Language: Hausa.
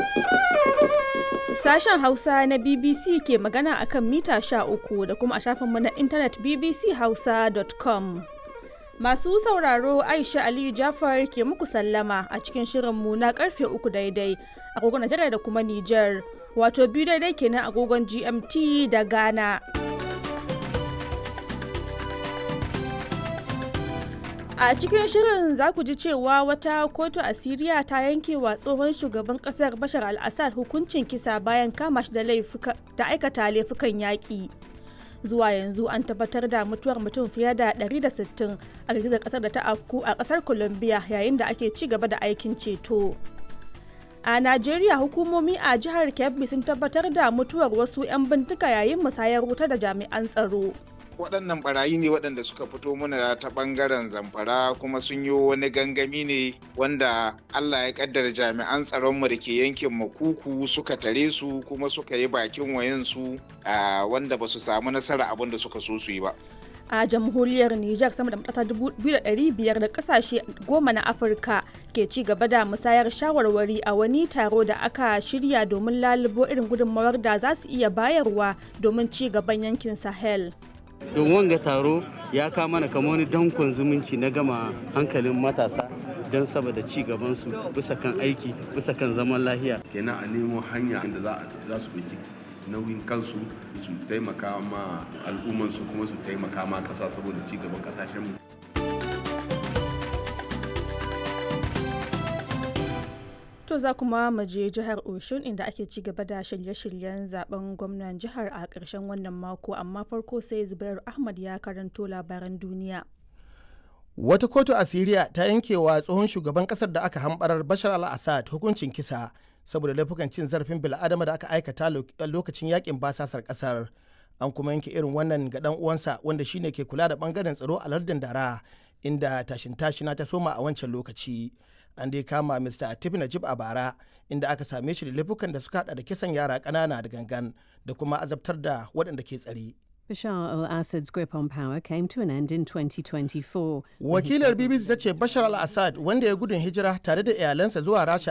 Sashen Hausa na BBC ke magana akan mita 13 da kuma a shafinmu na intanet bbchausa.com. Masu sauraro Aisha Aliyu Jafar ke muku sallama a cikin shirinmu na karfe uku daidai agogon Najeriya da kuma Nijar, wato biyu daidai kenan agogon GMT da Ghana. A cikin shirin za ku ji cewa wata kotu a Siriya ta yanke wa tsohon shugaban kasar Bashar al-Assad hukuncin kisa bayan kama shi da aikata laifukan yaƙi. Zuwa yanzu an tabbatar da mutuwar mutum fiye da 160 a girgizar kasar da ta afku a kasar Colombia yayin da ake ci gaba da aikin ceto. A Najeriya hukumomi a jihar Kebbi sun tabbatar da mutuwar wasu 'yan bintika yayin musayar wuta da jami'an tsaro. waɗannan barayi ne waɗanda suka fito mana ta ɓangaren zamfara kuma sun yi wani gangami ne wanda allah ya ƙaddara jami'an tsaronmu da ke yankin makuku suka tare su kuma suka yi bakin wayansu wanda ba su samu nasara abin da suka so su yi ba a jamhuriyar Nijar sama da matasa 2,500 da kasashe goma na Afirka ke ci gaba da musayar shawarwari a wani taro da aka shirya domin lalubo irin gudunmawar da za su iya bayarwa domin ci gaban yankin Sahel. don wanga taro ya kama mana kama wani dankon zumunci na gama hankalin matasa don saboda ci gabansu bisa kan aiki bisa kan zaman lahiya kenan a nemo hanya da za su ɗauki nauyin kansu su taimaka ma al'ummansu kuma su taimaka ma ƙasa saboda ci gaban ƙasashenmu To za kuma mu je jihar Oshun inda ake ci gaba da shirye-shiryen zaben gwamnan jihar a ƙarshen wannan mako amma farko sai Zubairu Ahmad ya karanto labaran duniya. Wata kotu a Siriya ta yankewa tsohon shugaban kasar da aka hambarar Bashar al-Assad hukuncin kisa saboda laifukan cin zarafin bil'adama da aka aikata lokacin yakin basasar kasar. An kuma yanke irin wannan ga dan uwansa wanda shine ke kula da bangaren tsaro a lardin Dara inda tashin tashina ta soma a wancan lokaci. an dai kama Mr. Atif Najib a bara inda aka same shi da laifukan da suka hada da kisan yara ƙanana da gangan da kuma azabtar da waɗanda ke tsare. Bashar al-Assad's grip on power came to an end in 2024. Wakilar BBC ta ce Bashar al-Assad wanda ya gudun hijira tare da iyalansa zuwa Rasha